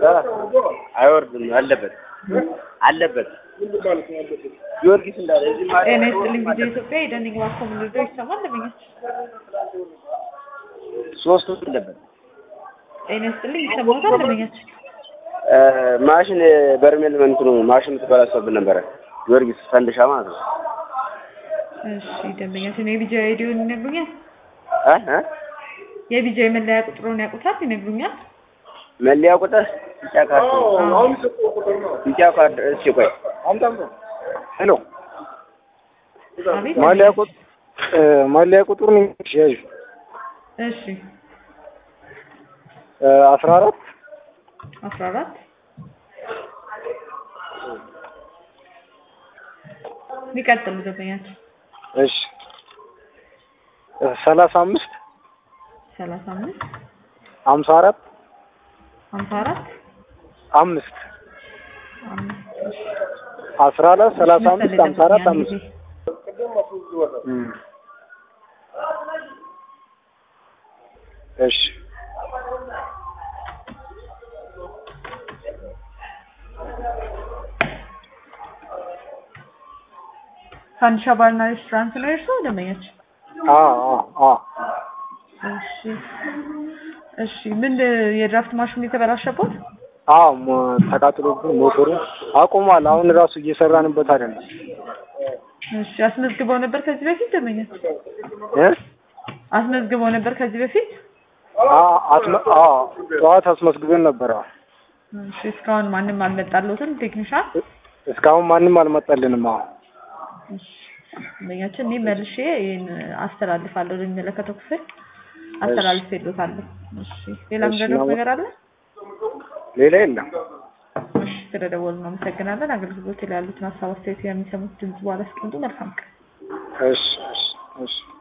አይወርድም አለበት አለበት ጊዮርጊስ እንዳለ እዚህ ማለት ጤና ይስጥልኝ ቪዲዮ ኢትዮጵያ የደንግ ባኮ ምንድሮ ይሰማል ለምኛች ሶስቱ አለበት ጤና ይስጥልኝ ይሰማታል ለምኛች ማሽን በርሜል እንትኑ ማሽን ተበላሽቶብን ነበረ ጊዮርጊስ ፈንድሻ ማለት ነው እሺ ደንበኛችን የቢጃ አይዲውን ይነግሩኛል እ እ የቢጃ መለያ ቁጥሩን ያውቁታል ይነግሩኛል መለያ ቁጥር ቢጫ ካርድ ቢጫ ካርድ እሺ ቆይ ሄሎ አቤት ማሊያ ቁጥር ማሊያ ቁጥሩን ያዥ እሺ አስራ አራት አስራ አራት ሊቀጥሉ ደንበኛችን እሺ ሰላሳ አምስት ሰላሳ አምስት ሀምሳ አራት ሀምሳ አራት አምስት አምስት አስራ አራት ሰላሳ አምስት ሀምሳ አራት ያን አምስት ጊዜ እም። እሺ ፋንዲሻ ባርና ሬስቶራንት ነው የእርስዎ ደንበኛችን? አ አ አ እሺ እሺ ምን የድራፍት ማሽኑ የተበላሸበት? አዎ ሞ- ተቃጥሎብን ሞተሩ አቁሟል። አሁን ራሱ እየሰራንበት አይደለም እሺ አስመዝግበው ነበር ከዚህ በፊት ደንበኛችን? እ አስመዝግበው ነበር ከዚህ በፊት? አ አስመ- አ ጠዋት አስመዝግበን ነበር። አዎ። እሺ እስካሁን ማንም አልመጣለትም ቴክኒሻን? እስካሁን ማንም አልመጣልንም። አዎ እሺ ደንበኛችን እኔ መልሼ ይሄን አስተላልፋለሁ ለሚመለከተው ክፍል አስተላልፌልዎታለሁ። እሺ ሌላ እሺ፣ ምንድነው ነው- ነገር አለ? ሌላ የለም። እሺ ስለደወሉ እናመሰግናለን። አገልግሎት ላይ ያሉትን ሀሳብ አስተያየት የሚሰሙት ድምጽ በኋላ አስቀምጡ። መልካም ቀን። እሺ እሺ እሺ